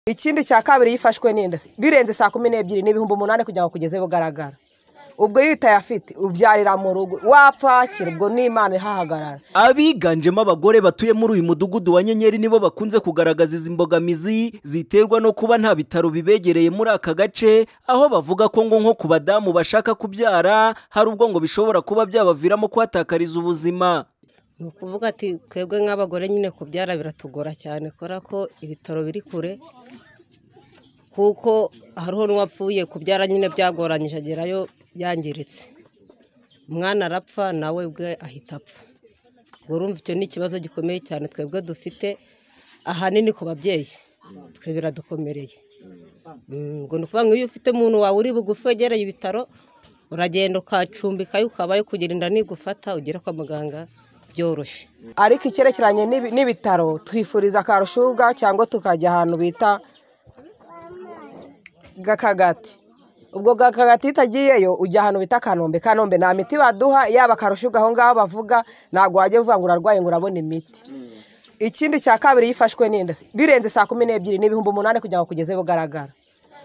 ikindi cya kabiri yifashwe n'inda birenze saa kumi n'ebyiri ni ibihumbi umunani kugira ngo kugeze bugaragara ubwo iyo utayafite ubyarira mu rugo wapakira ubwo n'imana ihahagarara abiganjemo abagore batuye muri uyu mudugudu wa nyenyeri nibo bakunze kugaragaza izi mbogamizi ziterwa no kuba nta bitaro bibegereye muri aka gace aho bavuga ko ngo nko ku badamu bashaka kubyara hari ubwo ngo bishobora kuba byabaviramo kuhatakariza ubuzima ni ukuvuga ati twebwe nk'abagore nyine kubyara biratugora cyane kubera ko ibitaro biri kure kuko hariho n'uwapfuye kubyara nyine byagoranyije agerayo yangiritse umwana arapfa nawe ubwe ahita apfa ubwo urumva icyo ni ikibazo gikomeye cyane twebwe dufite ahanini ku babyeyi twe biradukomereye ngo ni ukuvuga ngo iyo ufite umuntu wawe uri bugufi wegereye ibitaro uragenda ukacumbikayo ukabayo kugira inda nigufata ugere kwa muganga byoroshye ariko icyerekeranye n'ibi- n'ibitaro twifuriza karushuga cyangwa tukajya ahantu bita gakagati ubwo gakagati iyo utagiyeyo ujya ahantu bita kanombe kanombe nta miti baduha yaba karushuga aho ngaho bavuga ntabwo wajya uvuga ngo urarwaye ngo urabona imiti ikindi cya kabiri yifashwe n'inda birenze saa kumi n'ebyiri ni ibihumbi umunani kugira ngo kugeze bugaragara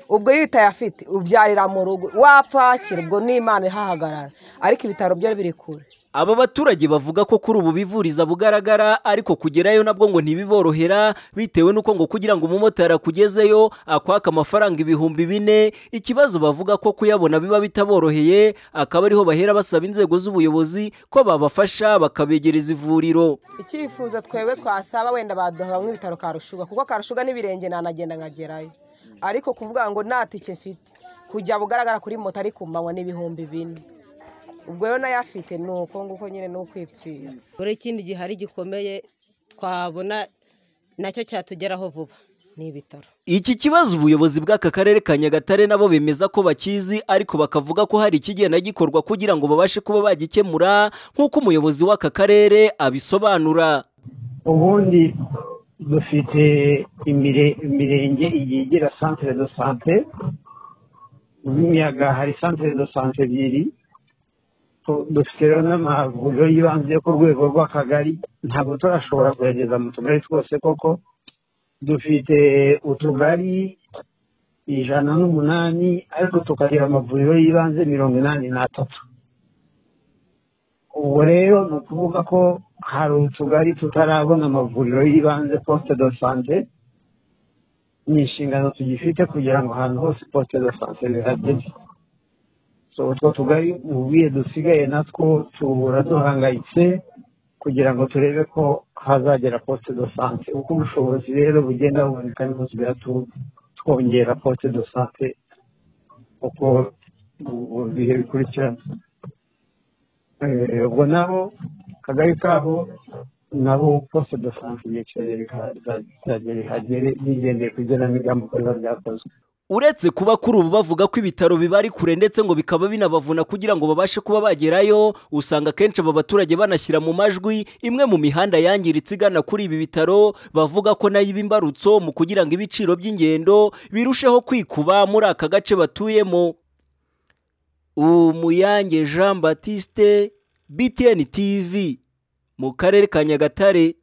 ubwo iyo utayafite ubyarira mu rugo wapakira ubwo n'imana ihahagarara ariko ibitaro byo biri kure aba baturage bavuga ko kuri ubu bivuriza bugaragara ariko kugerayo nabwo ngo ntibiborohera bitewe n'uko ngo kugira ngo umumotari akugezeyo akwaka amafaranga ibihumbi bine ikibazo bavuga ko kuyabona biba bitaboroheye akaba ariho bahera basaba inzego z'ubuyobozi ko babafasha bakabegereza ivuriro icyifuzo twebwe twasaba wenda baduha nk'ibitaro karushuga kuko karushuga n'ibirenge nanagenda nkagerayo ariko kuvuga ngo nta tike mfite kujya bugaragara kuri moto ariko umanywa n'ibihumbi bine ubwo rero nayafite ni uko nguko nyine ni ukwipfira dore ikindi gihari gikomeye twabona nacyo cyatugeraho vuba ni ibitaro Iki kibazo ubuyobozi bw'aka karere ka Nyagatare nabo bemeza ko bakizi ariko bakavuga ko hari ikigenda gikorwa kugira ngo babashe kuba bagikemura nk'uko umuyobozi w'aka karere abisobanura ubundi dufite imire- imirenge igiye igira centre de sante y'imiyaga hari centre de sante ebyiri Tu- dufite rero n'amavuriro y'ibanze yo ku rwego rw'akagari ntabwo turashobora kuyageza mu tugari twose koko dufite utugari ijana n'umunani ariko tukagira amavuriro y'ibanze mirongo inani n'atatu ubu rero ni ukuvuga ko hari utugari tutarabona amavuriro y'ibanze posite do sante ni inshingano tugifite kugira ngo ahantu hose posite do sante zihageze so utwo tugari ubwiye dusigaye natwo tuhura duhangayitse kugira ngo turebe ko hazagera posite do sante uko ubushobozi rero bugenda buboneka niho tugera tu- twongera posite do sante uko mu bihe bikurikirana Eh, ubwo nabo akagari kabo nabo posite do sante ibyiciro bizagera ihagere bigendeye ku igenamigambi uko biba byakozwe uretse kuba kuri ubu bavuga ko ibitaro biba ari kure ndetse ngo bikaba binabavuna kugira ngo babashe kuba bagerayo usanga akenshi aba baturage banashyira mu majwi imwe mu mihanda yangiritse igana kuri ibi bitaro bavuga ko nayo iba imbarutso mu kugira ngo ibiciro by'ingendo birusheho kwikuba muri aka gace batuyemo umuyange jean batiste btn tv mu karere ka nyagatare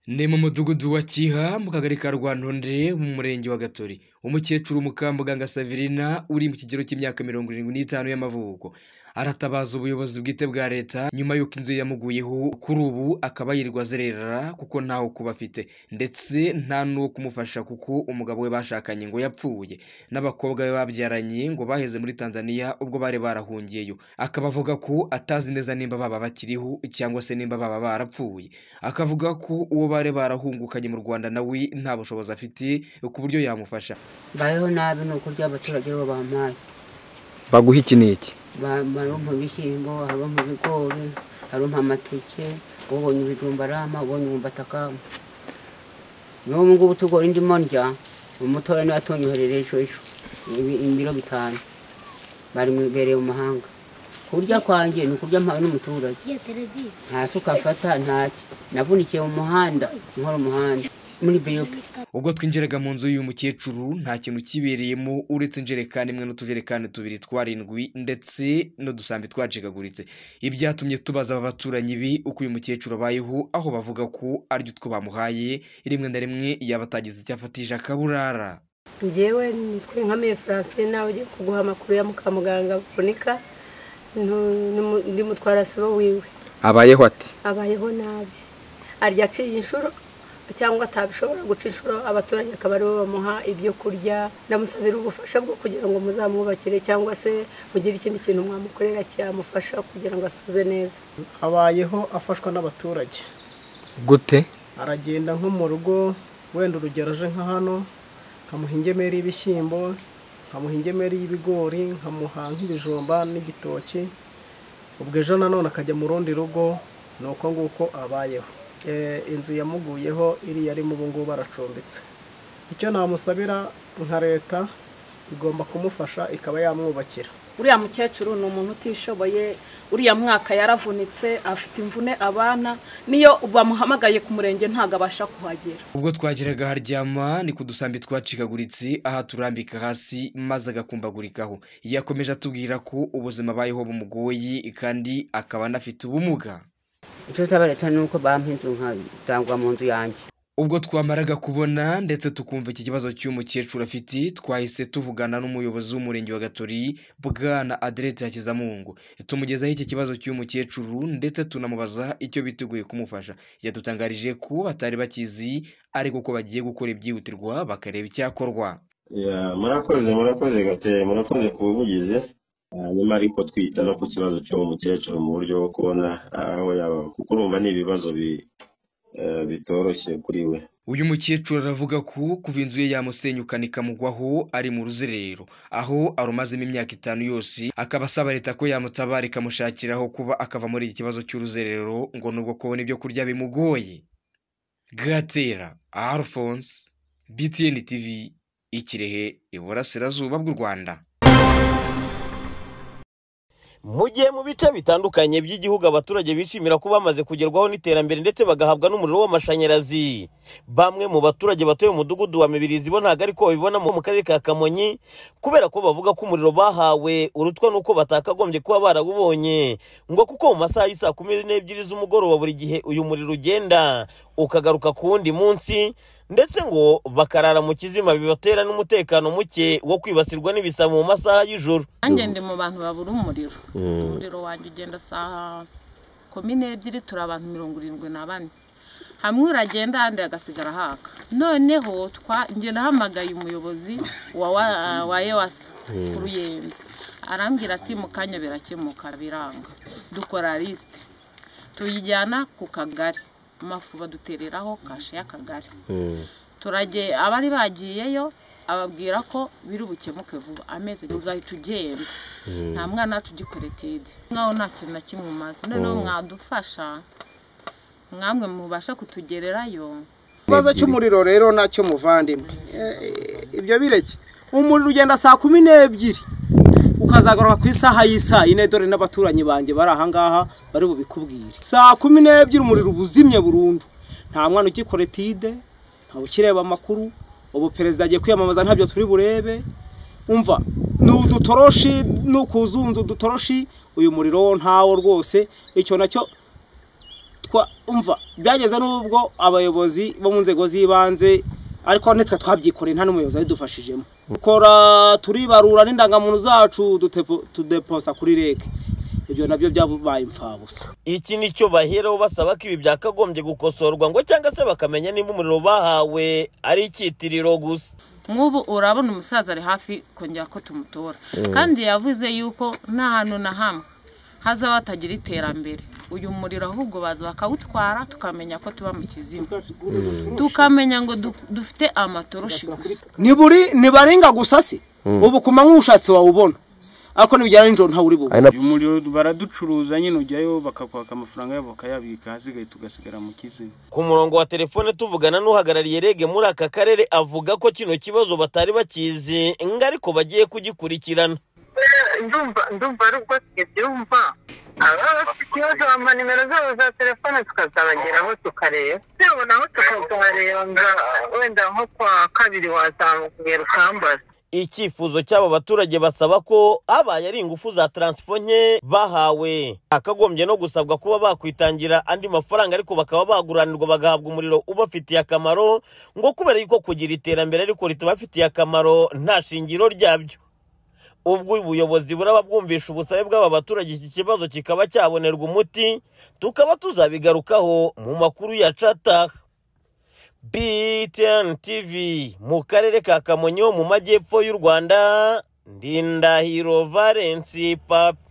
ni mu mudugudu wa kiha mu kagari ka rwantondere mu murenge wa gatori umukecuru mukambuganga saverina uri mu kigero cy'imyaka mirongo irindwi n'itanu y'amavuko aratabaza ubuyobozi bwite bwa leta nyuma y'uko inzu ye yamuguyeho kuri ubu akaba yirirwa azerera kuko ntaho kuba afite ndetse nta n'uwo kumufasha kuko umugabo we bashakanye ngo yapfuye n'abakobwa be babyaranye ngo baheze muri tanzania ubwo bari barahungiyeyo akaba avuga ko atazi neza nimba baba bakiriho cyangwa se nimba baba barapfuye akavuga ko uwo bari barahungukanye mu rwanda nawe nta bushobozi afite ku buryo yamufasha mbayeho nabi ni ukurya abaturage bo bampaye baguha iki n'iki Ba- barumpa ibishyimbo barumpa ibigori barumpa amateke ubonye ibijumba arama ubonye umwumbati akama n'ubu ngubu tugora ndimo ndya umutoya niwe atonyoherereye ejo ejo ibi- ibiro bitanu bari mu- bereye mu mahanga kurya kwanjye ni ukurya mpawe n'umuturage nta suka afata ntacyo navunikiye mu muhanda nkora umuhanda muri biyope ubwo twinjiraga mu nzu y'uyu mukecuru nta kintu kibereyemo uretse injerekani imwe n'utujerekani tubiri twarindwi ndetse n'udusambi twacikaguritse ibyatumye tubaza aba baturanyi bi uko uyu mukecuru abayeho aho bavuga ko aryo utwo bamuhaye rimwe na rimwe yaba atagize icyo afatije akaburara ngewe nitwe nka me francine nawe ugiye kuguha amakuru ya mukamuganga bonika ndi mutwarasibo wiwe abayeho ati abayeho nabi arya aciye inshuro cyangwa atabishobora guca inshuro abaturanyi akaba aribo bamuha ibyo kurya ndamusabira ubufasha bwo kugira ngo muzamwubakire cyangwa se mugire ikindi kintu mwamukorera cyamufasha kugira ngo asaze neza abayeho afashwa n'abaturage gute aragenda nko mu rugo wenda urugero aje nka hano nkamuha ingemeri y'ibishyimbo nkamuha ingemeri y'ibigori nkamuha nk'ibijumba n'igitoki ubwo ejo nanone akajya mu rundi rugo ni uko nguko abayeho Eh, inzu yamuguyeho iriya arimo ubu ngubu aracumbitse icyo namusabira nka leta igomba kumufasha ikaba yamwubakira uriya mukecuru ni umuntu utishoboye uriya mwaka yaravunitse afite imvune abana niyo bamuhamagaye ku murenge ntabwo abasha kuhagera ubwo twageraga haryama ni ku dusambi twacikaguritse aha turambika hasi maze agakumbagurikaho yakomeje atubwira ko ubuzima abayeho bumugoye kandi akaba anafite ubumuga icyo usaba leta ni uko bampa inzu nkatangwa mu nzu yanjye ubwo twamaraga kubona ndetse tukumva iki kibazo cy'uyu mukecuru afite twahise tuvugana n'umuyobozi w'umurenge wa gatori bwana aderetse hakizamungu tumugezaho iki kibazo cy'uyu mukecuru ndetse tunamubaza icyo biteguye kumufasha yadutangarije ko batari bakizi ariko ko bagiye gukora ibyihutirwa bakareba icyakorwa Ya, murakoze murakoze gateye murakoze ku buvugizi hanyuma ariko twita no ku kibazo cy'uwo mukecuru mu buryo bwo kubona aho yaba kuko urumva ni ibibazo bi- eh, bitoroshye kuri we uyu mukecuru aravuga ko kuva inzu ye yamusenyukana ikamugwaho ari mu ruzerero aho arumazemo imyaka itanu yose akaba asaba leta ko yamutabara ikamushakiraho kuba akava muri iki kibazo cy'uruzerero ngo nubwo kubona ibyo kurya bimugoye gatera alphonse btn tv ikirehe iburasirazuba bw'u rwanda mu gihe mu bice bitandukanye by'igihugu abaturage bishimira ko bamaze kugerwaho n'iterambere ndetse bagahabwa n'umuriro w'amashanyarazi bamwe mu baturage batuye mu mudugudu wa mibirizi bo ntabwo ariko babibona mu karere ka kamonyi kubera ko bavuga ko umuriro bahawe urutwa n'uko batakagombye kuba barawubonye ngo kuko mu masaha y'isaa kumi n'ebyiri z'umugoroba buri gihe uyu muriro ugenda ukagaruka ku wundi munsi ndetse ngo bakarara mu kizima bibatera n'umutekano muke wo kwibasirwa n'ibisabo mu masaha y'ijoro nanjye ndi mu bantu babura umuriro umuriro wanjye ugenda saa kumi n'ebyiri turi abantu mirongo irindwi na bane hamwe uragenda ahandi hagasigara haka noneho twa- njye nahamagaye umuyobozi wa wa- wa ewasa uruyenzi arambwira ati mu kanya birakemuka biranga dukora lisite tuyijyana ku kagari amafu badutereraho kashe y'akagari turage abari bagiyeyo ababwira ko biri bukemuke vuba amezi abiri ugahita ugenda nta mwana wacu ugikoretide mwaho nta kintu na kimwe umaze noneho mwadufasha mwamwe mubasha kutugererayo ikibazo cy'umuriro rero nacyo muvandimwe Eh, ibyo bireke umuriro ugenda saa kumi n'ebyiri ukazagaruka ku isaha y'isaa ine dore n'abaturanyi banjye bari ahangaha bari bubikubwire saa kumi n'ebyiri umuriro uba uzimye burundu nta mwana ugikoretide ntawe ukireba amakuru ubu perezida agiye kwiyamamaza ntabyo turi burebe umva ni udutoroshi ni ukuzunza udutoroshi uyu muriro wo ntawo rwose icyo nacyo twa umva byageze n'ubwo abayobozi bo mu nzego z'ibanze ariko nitwe twabyikoreye nta n'umuyobozi abidufashijemo dukora turibarura n'indangamuntu zacu dutepo- tudeposa kuri rege ibyo nabyo byabaye imfabusa iki ni cyo baheraho basaba ko ibi byakagombye gukosorwa ngo cyangwa se bakamenya niba umuriro bahawe ari icyitiriro gusa nk'ubu urabona umusaza ari hafi kongera ko tumutora kandi yavuze yuko nta hantu na hamwe hazaba hatagira iterambere uyu muriro ahubwo baza bakawutwara tukamenya ko tuba mu kizima tukamenya ngo du- dufite amatoroshi gusa ni buri nibarenga gusa se ubu ku manywa ushatse wawubona ariko nibigera nijoro ntawe uri bubone uyu muriro baraducuruza nyine ujyayo bakakwaka amafaranga yabo bakayabika hasigaye tugasigara mu kizima ku murongo wa telefone tuvugana n'uhagarariye rege muri aka karere avuga ko kino kibazo batari bakizi ngo ariko bagiye kugikurikirana ndumva ndumva ari ubwo tugiye byumva ababa bafite ikibazo bampa nimero zabo za telefone tukazabageraho tukareba reba naho tukazahareba nga wenda nko kwa kabiri wazamukugera ukambaza icyifuzo cy'aba baturage basaba ko habaye ari ingufu za taransifo nke bahawe hakagombye no gusabwa kuba bakwitangira andi mafaranga ariko bakaba baguranirwa bagahabwa umuriro ubafitiye akamaro ngo kubera yuko kugira iterambere ariko ritabafitiye akamaro nta shingiro ryabyo ubwo ubuyobozi buraba bwumvisha ubusabe bw'aba baturage iki kibazo kikaba cyabonerwa umuti tukaba tuzabigarukaho mu makuru ya cataha BTN TV mu karere ka Kamonyi ho mu majyepfo y'u Rwanda Ndindahiro Valence Papa